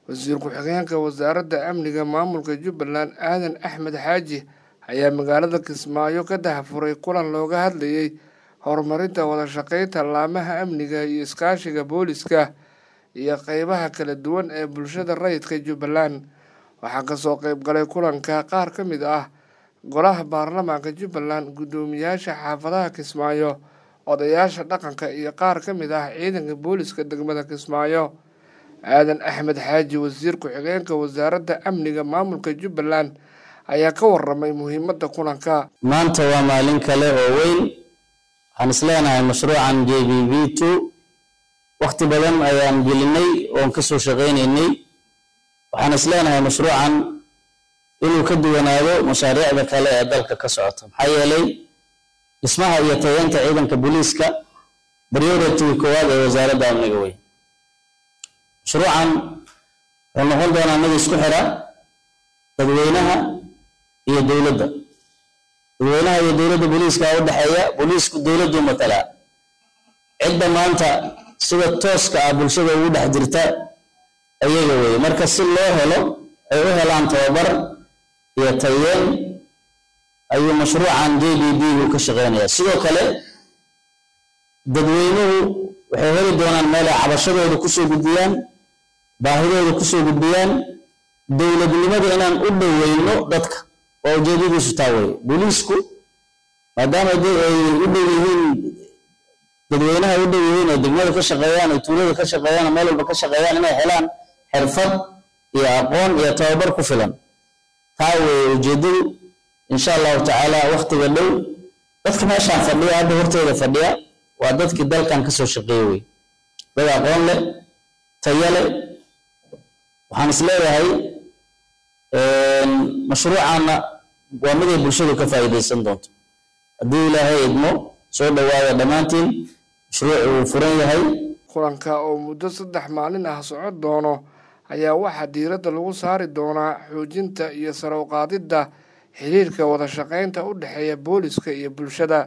wasiir ku-xigeenka wasaaradda amniga maamulka jubbaland aadan axmed xaaji ayaa magaalada kismaayo ka dahafuray kulan looga hadlayay horumarinta wada shaqeynta laamaha amniga iyo iskaashiga booliska iyo qeybaha kala duwan ee bulshada rayidka jubbaland waxaa kasoo qeyb galay kulanka qaar ka mid ah golaha baarlamaanka jubbaland guddoomiyaasha xaafadaha kismaayo odayaasha dhaqanka iyo qaar ka mid ah ciidanka booliska degmada kismaayo aadan axmed xaaji wasiir ku-xigeenka wasaaradda amniga maamulka jubbaland ayaa ka waramay muhiimadda kulanka maanta waa maalin kale oo weyn waxaan isleenahay mashruucan j b b two wakti badan ayaan gelinay oon kasoo shaqaynaynay waxaan isleenahay mashruucan inuu ka duwanaado mashaariicda kale ee dalka ka socota maxaa yeelay dhismaha iyo tayeenta ciidanka booliiska priority koowaad ee wasaaradda amniga wey mashruucan wuxuu noqon doonaa mid isku xira dadweynaha iyo dowladda dadweynaha iyo dowladda booliiska u dhexeeya booliisku dowladdu matalaa cidda maanta sida tooska ah bulshada ugu dhex jirta ayaga weye marka si loo helo ay u helaan tababar iyo tayeen ayuu mashruucan j b b gu ka shaqeynayaa sidoo kale dadweynuhu waxay heli doonaan meel ay cabashadooda kusoo gudbiyaan baahidooda kusoo gudbiyaan dowladnimada inaan u dhoweyno dadka waa ujeedadiisu taa weye booliisku maadaama ay u dhow yihiin dadweynaha u dhow yihiin ay degmada ka shaqeeyaan ay tuulada ka shaqeeyaan meel walba ka shaqeeyaan inay helaan xirfad iyo aqoon iyo tababar ku filan taa weye ujeedadu insha allahu tacaala waktiga dhow dadka meeshaan fadhiya hadda hortooda fadhiya waa dadkii dalkan kasoo shaqeeye wey dad aqoon leh tayo leh waxaan is leeyahay mashruucaana waa miday bulshadu ka faa'iidaysan doonto haddii ilaahay idmo soo dhowaada dhammaantiin mashruucu wuu furan yahay kulanka oo muddo saddex maalin ah socon doono ayaa waxaa diiradda lagu saari doonaa xoojinta iyo sare u qaadidda xiriirka wada shaqeynta u dhexeeya booliska iyo bulshada